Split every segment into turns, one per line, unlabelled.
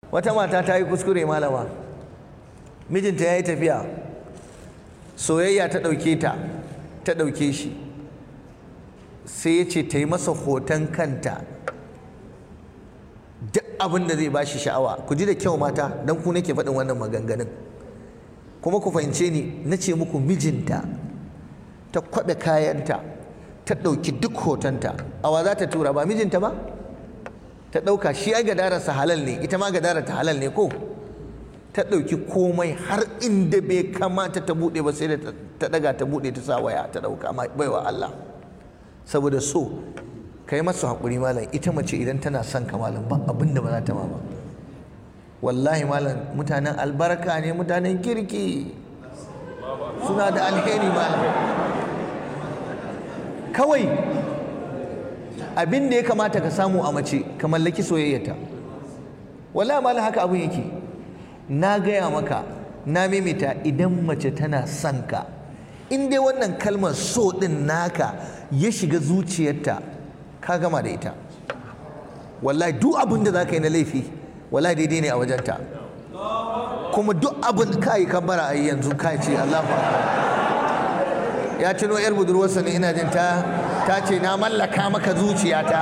wata mata ta yi kuskure malama mijinta ya yi tafiya soyayya ta ɗauke ta ta ɗauke shi sai ya ce ta yi masa hoton kanta duk abin da zai bashi sha'awa ku ji da kyau mata don ku nake faɗin wannan maganganun kuma ku fahimce ni na ce muku mijinta ta kwaɓe kayanta ta ɗauki duk hotonta awa za ta tura ba mijinta ba ta ɗauka shi ai gadararsa halal ne ita ma gadararta halal ne ko ta ɗauki komai har inda bai kamata ta buɗe ba sai da ta ɗaga ta buɗe ta sa waya ta ɗauka baiwa Allah saboda so ka yi masu haƙuri malam ita mace idan tana son ka malam ba abin da ba za ta ma ba wallahi malam mutanen albarka ne mutanen kirki suna da alheri malam kawai abin da ya kamata ka samu a mace ka mallaki soyayyata wallahi malam haka abin yake na gaya maka na maimaita idan mace tana son ka in dai wannan kalmar so din naka ya shiga zuciyarta ka gama da ita wallahi duk abin da za ka yi na laifi wallahi daidai ne a wajenta kuma duk abin ka yi kabbara a yanzu ka ce Allahu ya tuno yar budurwarsa ne ina jin ta ta ce na mallaka maka zuciyata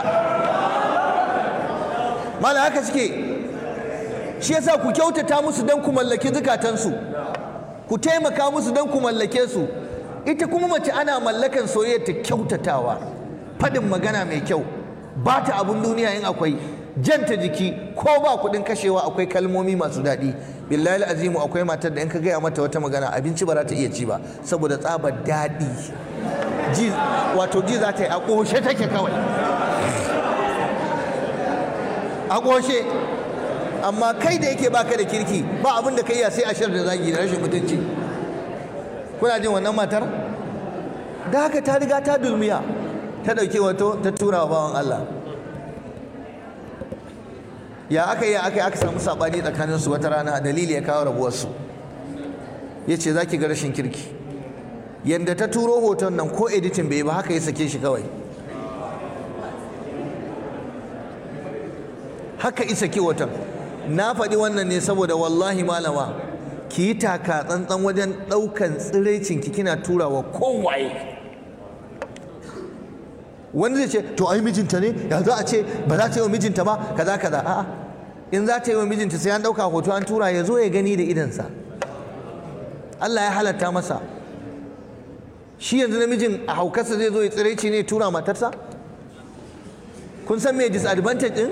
mala haka suke shi yasa ku kyautata musu don ku mallaki zukatansu ku taimaka musu don ku mallake su ita kuma mace ana mallakan soyayya ta kyautatawa faɗin magana mai kyau ba ta abun duniya in akwai janta jiki ko ba kuɗin kashewa akwai kalmomi masu daɗi billahi azimu akwai matar da in ka gaya mata wata magana abinci ba za ta iya ci ba saboda tsabar daɗi ji wato ji za ta yi a ƙoshe take kawai a ƙoshe amma kai da yake baka da kirki ba abin da ka iya sai ashar da zagi da rashin mutunci kuna jin wannan matar da haka ta riga ta dulmiya ta ɗauki wato ta tura wa bawan Allah ya aka yi aka yi aka samu saɓani tsakanin su wata rana dalili ya kawo rabuwarsu ya ce za ki ga rashin kirki yadda ta turo hoton nan ko editin bai ba haka ya sake shi kawai haka isa ki hoton na faɗi wannan ne saboda wallahi malama ki yi taka tsantsan wajen ɗaukan tsiraicin ki kina turawa kowaye wani zai ce to ai mijinta ne ya za a ce ba za ta yi wa mijinta ba kaza kaza a'a in za ta yi wa mijinta sai an ɗauka hoto an tura ya zo ya gani da idansa Allah ya halatta masa shi yanzu namijin a haukarsa zai zo ya tsiraici ne tura matarsa kun san me disadvantage din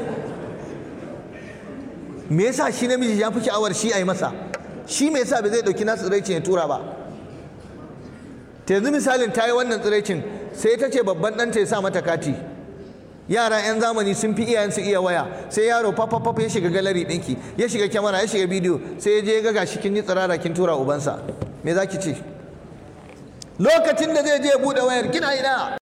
me yasa shi namiji ya fi sha'awar shi a yi masa shi me yasa ba zai ɗauki nasu tsiraicin ya tura ba ta yanzu misalin ta yi wannan tsiraicin sai ta ce babban ɗanta ya sa mata kati yara 'yan zamani sun fi iyayensu iya waya sai yaro fafafaf ya shiga galari ɗinki ya shiga kyamara ya shiga bidiyo sai ya je ya ga shi kin yi tsirara kin tura ubansa me za ki ce lokacin da zai je ya buɗe wayar kina ina